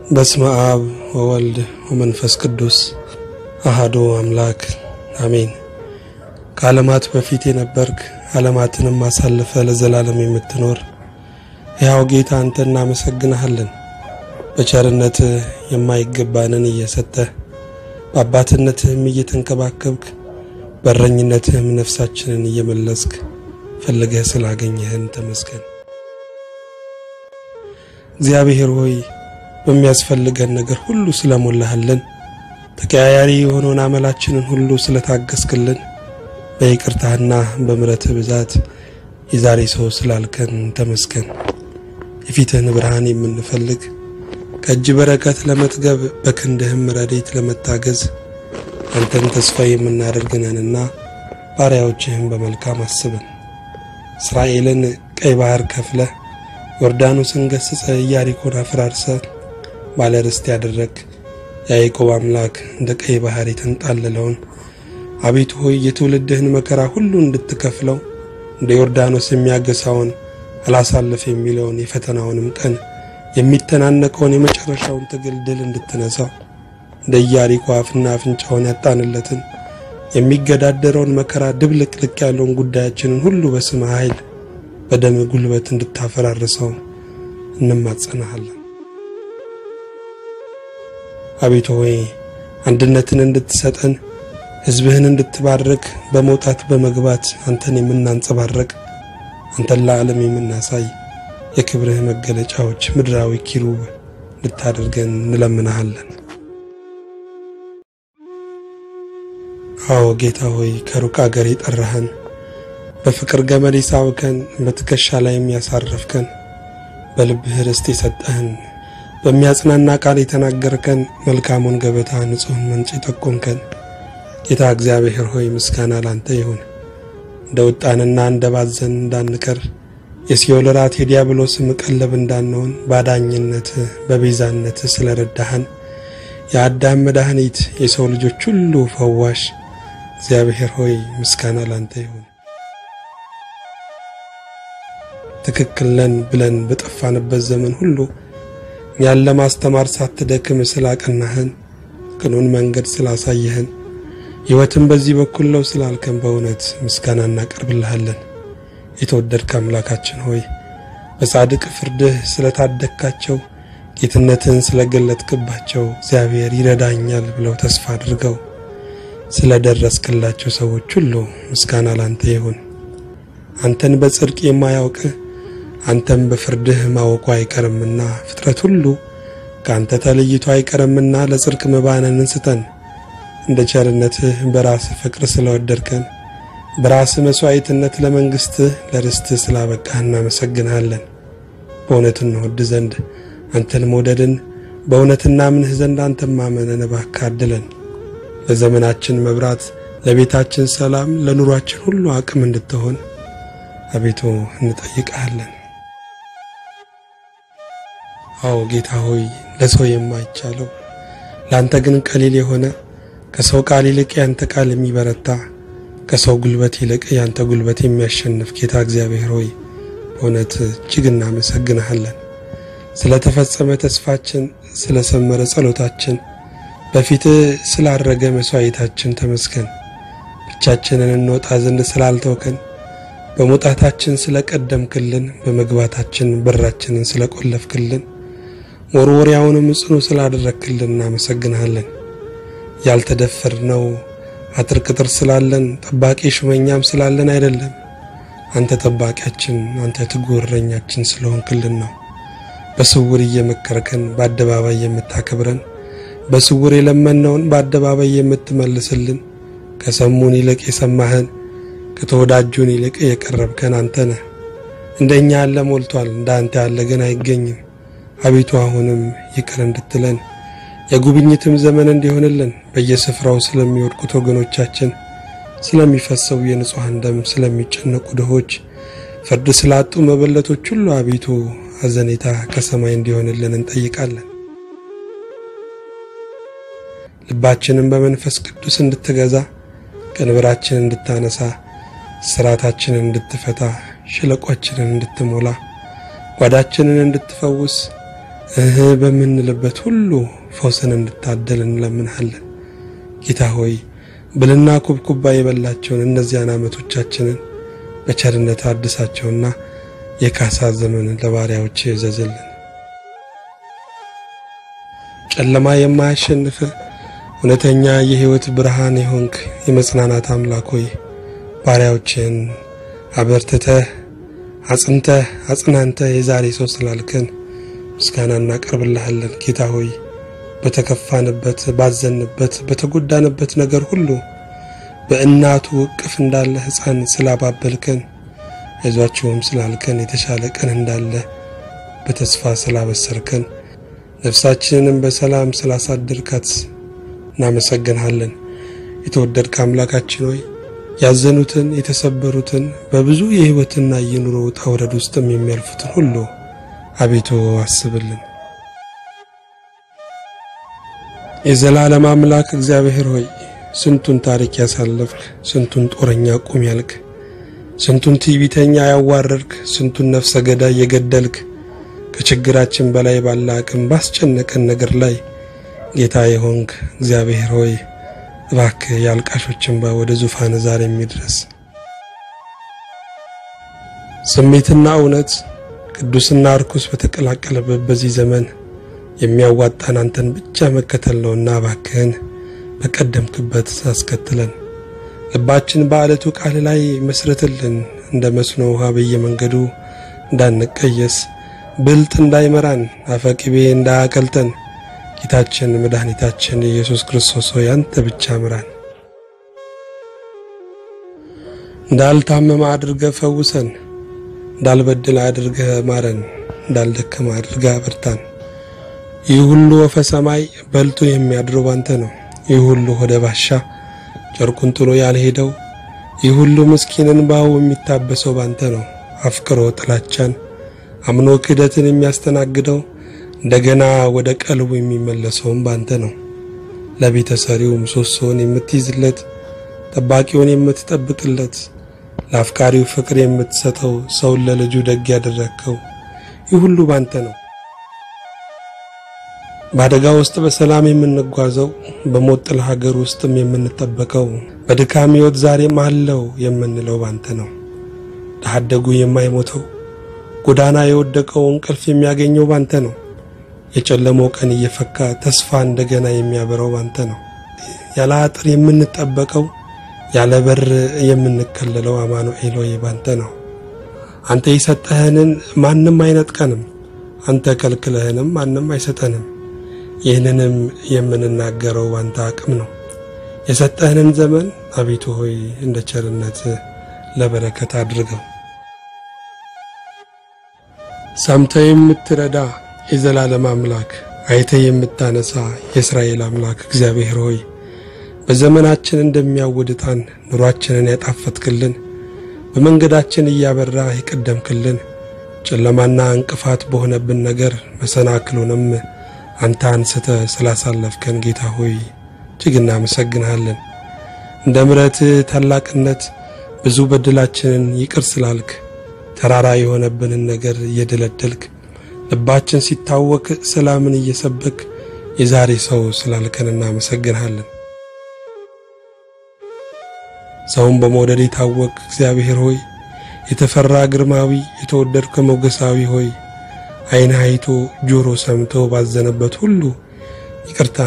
በስመ አብ ወወልድ ወመንፈስ ቅዱስ አሃዶ አምላክ አሜን። ከዓለማት በፊት የነበርክ ዓለማትንም አሳልፈ ለዘላለም የምትኖር ሕያው ጌታ አንተ እናመሰግንሃለን። በቸርነት የማይገባንን እየሰጠህ በአባትነትህም እየተንከባከብክ በረኝነትህም ነፍሳችንን እየመለስክ ፈልገህ ስላገኘህን ተመስገን። እግዚአብሔር ሆይ በሚያስፈልገን ነገር ሁሉ ስለሞላህልን፣ ተቀያያሪ የሆነውን አመላችንን ሁሉ ስለታገስክልን፣ በይቅርታህና በምሕረትህ ብዛት የዛሬ ሰው ስላልከን ተመስገን። የፊትህን ብርሃን የምንፈልግ ከእጅ በረከት ለመጥገብ በክንድህም ረድኤት ለመታገዝ አንተን ተስፋ የምናደርግነንና ባሪያዎችህን በመልካም አስበን። እስራኤልን ቀይ ባህር ከፍለህ ዮርዳኖስን ገስጸ ኢያሪኮን አፈራርሰ ባለ ርስት ያደረግ የያዕቆብ አምላክ እንደ ቀይ ባህር የተንጣለለውን አቤቱ ሆይ የትውልድህን መከራ ሁሉ እንድትከፍለው እንደ ዮርዳኖስ የሚያገሳውን አላሳልፍ የሚለውን የፈተናውንም ቀን የሚተናነቀውን የመጨረሻውን ትግል ድል እንድትነሳው እንደ ኢያሪኮ አፍና አፍንጫውን ያጣንለትን የሚገዳደረውን መከራ ድብልቅልቅ ያለውን ጉዳያችንን ሁሉ በስመ ኃይል በደም ጉልበት እንድታፈራርሰው እንማጸናሃለን። አቤቱ ሆይ አንድነትን እንድትሰጠን ሕዝብህን እንድትባርክ በመውጣት በመግባት አንተን የምናንጸባረቅ አንተን ለዓለም የምናሳይ የክብርህ መገለጫዎች ምድራዊ ኪሩብ እንድታደርገን እንለምናሃለን። አዎ ጌታ ሆይ ከሩቅ አገር የጠራህን በፍቅር ገመድ የሳብከን በትከሻ ላይ የሚያሳረፍከን በልብህ ርስት የሰጠህን በሚያጽናና ቃል የተናገርከን መልካሙን ገበታ ንጹሕን ምንጭ የጠቆምከን ጌታ እግዚአብሔር ሆይ ምስጋና ላንተ ይሁን። እንደ ወጣንና እንደ ባዘን እንዳንቀር የሲኦል ራት የዲያብሎስ መቀለብ እንዳንሆን ባዳኝነት በቤዛነት ስለረዳህን የአዳም መድኃኒት የሰው ልጆች ሁሉ ፈዋሽ እግዚአብሔር ሆይ ምስጋና ላንተ ይሁን። ትክክል ነን ብለን በጠፋንበት ዘመን ሁሉ እኛን ለማስተማር ሳትደክም ስላቀናህን፣ ቅኑን መንገድ ስላሳየህን፣ ሕይወትን በዚህ በኩል ነው ስላልከን በእውነት ምስጋና እናቀርብልሃለን። የተወደድክ አምላካችን ሆይ በጻድቅ ፍርድህ ስለታደግካቸው ጌትነትን ስለገለጥክባቸው እግዚአብሔር ይረዳኛል ብለው ተስፋ አድርገው ስለደረስክላቸው ሰዎች ሁሉ ምስጋና ላንተ ይሁን። አንተን በጽድቅ የማያውቅህ አንተም በፍርድህ ማወቁ አይቀርምና ፍጥረት ሁሉ ከአንተ ተለይቶ አይቀርምና ለጽድቅ መባነንን ስጠን። እንደ ቸርነትህ በራስህ ፍቅር ስለወደድከን በራስህ መሥዋዕትነት ለመንግሥትህ ለርስትህ ስላበቃህ እናመሰግንሃለን። በእውነት እንወድ ዘንድ አንተን መውደድን በእውነት እናምንህ ዘንድ አንተን ማመንን እባክህ አድለን። ለዘመናችን መብራት፣ ለቤታችን ሰላም፣ ለኑሯችን ሁሉ አቅም እንድትሆን አቤቱ እንጠይቅሃለን። አዎ ጌታ ሆይ ለሰው የማይቻለው ለአንተ ግን ቀሊል የሆነ ከሰው ቃል ይልቅ ያንተ ቃል የሚበረታ ከሰው ጉልበት ይልቅ ያንተ ጉልበት የሚያሸንፍ ጌታ እግዚአብሔር ሆይ በእውነት እጅግ እናመሰግንሃለን። ስለ ተፈጸመ ተስፋችን፣ ስለ ሰመረ ጸሎታችን፣ በፊትህ ስላረገ መሥዋዕታችን ተመስገን። ብቻችንን እንወጣ ዘንድ ስላልተውከን፣ በመውጣታችን ስለ ቀደምክልን፣ በመግባታችን በራችንን ስለ ቆለፍክልን፣ መወርወሪያውንም ጽኑ ስላደረግክልን እናመሰግንሃለን። ያልተደፈርነው አጥር ቅጥር ስላለን ጠባቂ ሹመኛም ስላለን አይደለም። አንተ ጠባቂያችን፣ አንተ ትጉህ እረኛችን ስለሆንክልን ነው። በስውር እየመከርከን በአደባባይ የምታከብረን፣ በስውር የለመነውን በአደባባይ የምትመልስልን፣ ከሰሙን ይልቅ የሰማህን ከተወዳጁን ይልቅ የቀረብከን አንተ ነህ። እንደ እኛ ያለ ሞልቷል፣ እንደ አንተ ያለ ግን አይገኝም። አቤቱ አሁንም ይቅር እንድትለን የጉብኝትም ዘመን እንዲሆንልን በየስፍራው ስለሚወድቁት ወገኖቻችን፣ ስለሚፈሰው የንጹሐን ደም፣ ስለሚጨነቁ ድሆች፣ ፍርድ ስላጡ መበለቶች ሁሉ አቤቱ አዘኔታ ከሰማይ እንዲሆንልን እንጠይቃለን። ልባችንን በመንፈስ ቅዱስ እንድትገዛ፣ ቀንበራችንን እንድታነሳ፣ ስራታችንን እንድትፈታ፣ ሸለቋችንን እንድትሞላ፣ ጓዳችንን እንድትፈውስ እህ በምንልበት ሁሉ ፈውስን እንድታደል እንለምንሃለን። ጌታ ሆይ ብልና ኩብኩባ የበላቸውን እነዚያን ዓመቶቻችንን በቸርነት አድሳቸውና የካሳ ዘመን ለባሪያዎች እዘዝልን። ጨለማ የማያሸንፍ እውነተኛ የሕይወት ብርሃን የሆንክ የመጽናናት አምላክ ሆይ ባሪያዎችን አበርትተህ አጽንተህ አጽናንተህ የዛሬ ሰው ስላልከን ምስጋና እናቀርብልሃለን። ጌታ ሆይ በተከፋንበት፣ ባዘንበት፣ በተጎዳንበት ነገር ሁሉ በእናቱ እቅፍ እንዳለ ሕፃን ስላባበልከን አይዟችሁም ስላልከን የተሻለ ቀን እንዳለ በተስፋ ስላበሰርከን ነፍሳችንንም በሰላም ስላሳደርካት እናመሰግንሃለን። የተወደድክ አምላካችን ሆይ ያዘኑትን የተሰበሩትን በብዙ የሕይወትና የኑሮ ውጣ ውረድ ውስጥም የሚያልፉትን ሁሉ አቤቱ አስብልን። የዘላለም አምላክ እግዚአብሔር ሆይ ስንቱን ታሪክ ያሳለፍክ፣ ስንቱን ጦረኛ ቁም ያልክ፣ ስንቱን ትዕቢተኛ ያዋረድክ፣ ስንቱን ነፍሰ ገዳይ የገደልክ ከችግራችን በላይ ባለ አቅም ባስጨነቀን ነገር ላይ ጌታ የሆንክ እግዚአብሔር ሆይ እባክህ የአልቃሾች እንባ ወደ ዙፋን ዛሬ የሚድረስ ስሜትና እውነት ቅዱስና እርኩስ በተቀላቀለበት በዚህ ዘመን የሚያዋጣን አንተን ብቻ መከተል ነውና እባክህን በቀደምክበት አስከትለን ልባችን በአለቱ ቃል ላይ መስረትልን እንደ መስኖ ውሃ በየመንገዱ እንዳንቀየስ ብልጥ እንዳይመራን አፈቅቤ እንዳያቀልጠን ጌታችን መድኃኒታችን ኢየሱስ ክርስቶስ ሆይ አንተ ብቻ ምራን። እንዳልታመመ አድርገህ ፈውሰን፣ እንዳልበድል አድርገህ ማረን፣ እንዳልደከመ አድርገህ አበርታን። ይህ ሁሉ ወፈ ሰማይ በልቶ የሚያድረው ባንተ ነው። ይህ ሁሉ ሆደ ባሻ ጨርቁን ጥሎ ያልሄደው፣ ይህ ሁሉ ምስኪን እንባው የሚታበሰው ባንተ ነው። አፍቅሮ ጥላቻን አምኖ ክህደትን የሚያስተናግደው እንደገና ወደ ቀልቡ የሚመለሰውም ባንተ ነው። ለቤተ ሰሪው ምሰሶውን የምትይዝለት ጠባቂውን የምትጠብቅለት ለአፍቃሪው ፍቅር የምትሰጠው ሰውን ለልጁ ደግ ያደረግከው ይህ ሁሉ ባንተ ነው። በአደጋ ውስጥ በሰላም የምንጓዘው በሞት ጥላ ሀገር ውስጥም የምንጠበቀው በድካም ሕይወት ዛሬም አለው የምንለው ባንተ ነው። ድሀ አደጉ የማይሞተው ጎዳና የወደቀው እንቅልፍ የሚያገኘው ባንተ ነው። የጨለመው ቀን እየፈካ ተስፋ እንደገና የሚያበራው ባንተ ነው። ያለ አጥር የምንጠበቀው ያለ በር የምንከለለው አማኑኤል ሆይ ባንተ ነው። አንተ የሰጠህንን ማንም አይነጥቀንም፣ አንተ ከልክለህንም ማንም አይሰጠንም። ይህንንም የምንናገረው ባንተ አቅም ነው። የሰጠህንን ዘመን አቤቱ ሆይ እንደ ቸርነት ለበረከት አድርገው። ሰምተህ የምትረዳ የዘላለም አምላክ አይተህ የምታነሳ የእስራኤል አምላክ እግዚአብሔር ሆይ በዘመናችን እንደሚያውድታን ኑሯችንን ያጣፈትክልን በመንገዳችን እያበራ የቀደምክልን ጨለማና እንቅፋት በሆነብን ነገር መሰናክሉንም አንተ አንስተ ስላሳለፍከን ጌታ ሆይ እጅግ እናመሰግንሃለን። እንደ ምሕረትህ ታላቅነት ብዙ በድላችንን ይቅር ስላልክ ተራራ የሆነብንን ነገር እየደለደልክ ልባችን ሲታወክ ሰላምን እየሰበክ የዛሬ ሰው ስላልከን እናመሰግንሃለን። ሰውን በመውደድ የታወቅ እግዚአብሔር ሆይ የተፈራ ግርማዊ የተወደድከ ሞገሳዊ ሆይ ዓይን አይቶ ጆሮ ሰምቶ ባዘነበት ሁሉ ይቅርታ